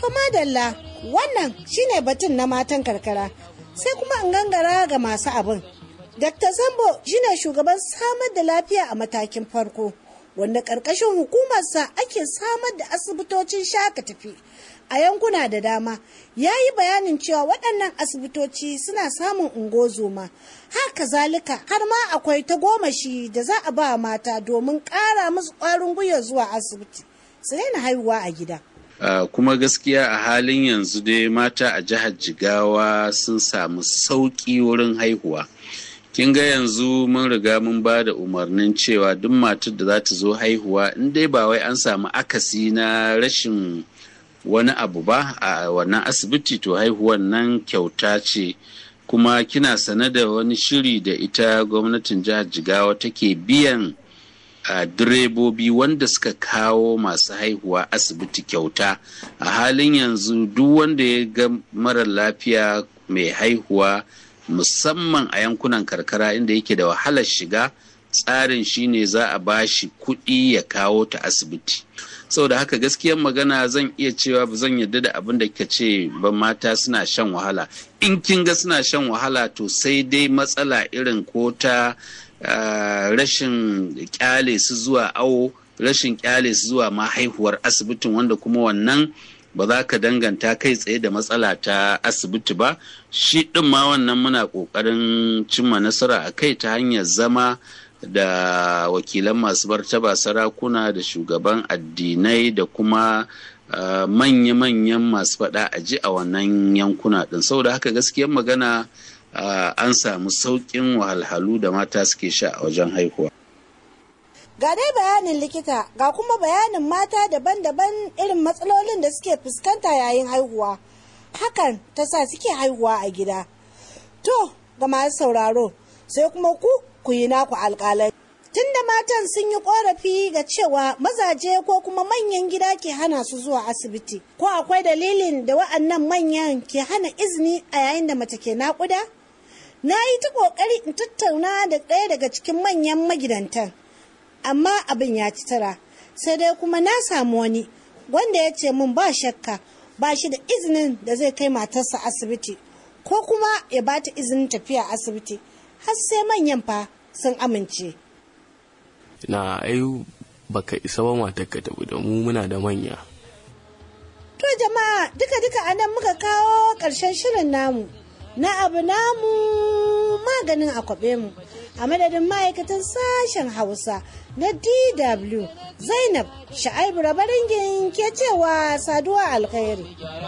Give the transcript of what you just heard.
madalla wannan shine batun na matan karkara sai kuma in gangara ga masu abin. Dr. Sambo shine shugaban samar da lafiya a matakin farko wanda ƙarƙashin hukumarsa ake samar da asibitocin shaka tafi a yankuna da dama ya yi bayanin cewa waɗannan asibitoci suna samun ungozoma haka zalika har ma akwai ta gomashi da za a ba mata domin ƙara musu ƙwarin gwiwa zuwa asibiti su daina haihuwa a gida. Uh, kuma gaskiya a halin yanzu dai mata a jihar jigawa sun samu sauƙi wurin haihuwa kin ga yanzu mun riga mun ba da umarnin cewa duk matar da za ta zo haihuwa in dai ba wai an samu akasi na rashin wani abu ba a wannan asibiti to haihuwan nan kyauta ce kuma kina sane da wani shiri da ita gwamnatin jihar jigawa take biyan a direbobi wanda suka kawo masu haihuwa asibiti kyauta a halin yanzu duk wanda ya ga mara lafiya mai haihuwa musamman a yankunan karkara inda yake da wahalar shiga tsarin shine za a bashi kuɗi ya kawo ta asibiti saboda haka gaskiyar magana zan iya cewa ba zan yarda da abin da kika ce ba mata suna shan wahala in kin ga suna shan wahala to sai dai matsala irin ko ta Uh, rashin kyale su zuwa awo rashin kyale su zuwa ma haihuwar asibitin wanda kuma wannan ba za ka danganta kai tsaye da matsala ta asibiti ba shi ɗin ma wannan muna ƙoƙarin cimma nasara a kai ta hanyar zama da wakilan masu martaba sarakuna da shugaban addinai da kuma uh, manya-manyan masu faɗa a ji a wannan yankuna ɗin saboda haka gaskiyar magana Uh, an samu sauƙin wahalhalu da mata suke sha a wajen haihuwa. Ga dai bayanin likita ga kuma bayanin mata daban-daban irin matsalolin da suke fuskanta yayin haihuwa. Hakan ta sa suke haihuwa a gida. To, ga masu sauraro, sai kuma ku ku yi naku alƙalai. Tunda matan sun yi ƙorafi ga cewa mazaje ko kuma manyan gida ke hana su zuwa asibiti, ko akwai dalilin da wa'annan manyan ke hana izini a yayin da mace ke naƙuda? na yi ta ƙoƙari in tattauna da ɗaya daga cikin manyan magidantan amma abin ya ci tara sai dai kuma na samu wani wanda ya ce min ba shakka ba shi da izinin da zai kai matarsa asibiti ko kuma ya ba ta izinin tafiya asibiti har sai manyan fa sun amince na ai baka isa ba matarka tafi da mu muna da manya to jama'a duka-duka anan muka kawo ƙarshen shirin namu na abu namu maganin akwabe mu a madadin ma'aikatan sashen hausa na dw zainab sha'aibu rabaringin ke cewa saduwa alkhairi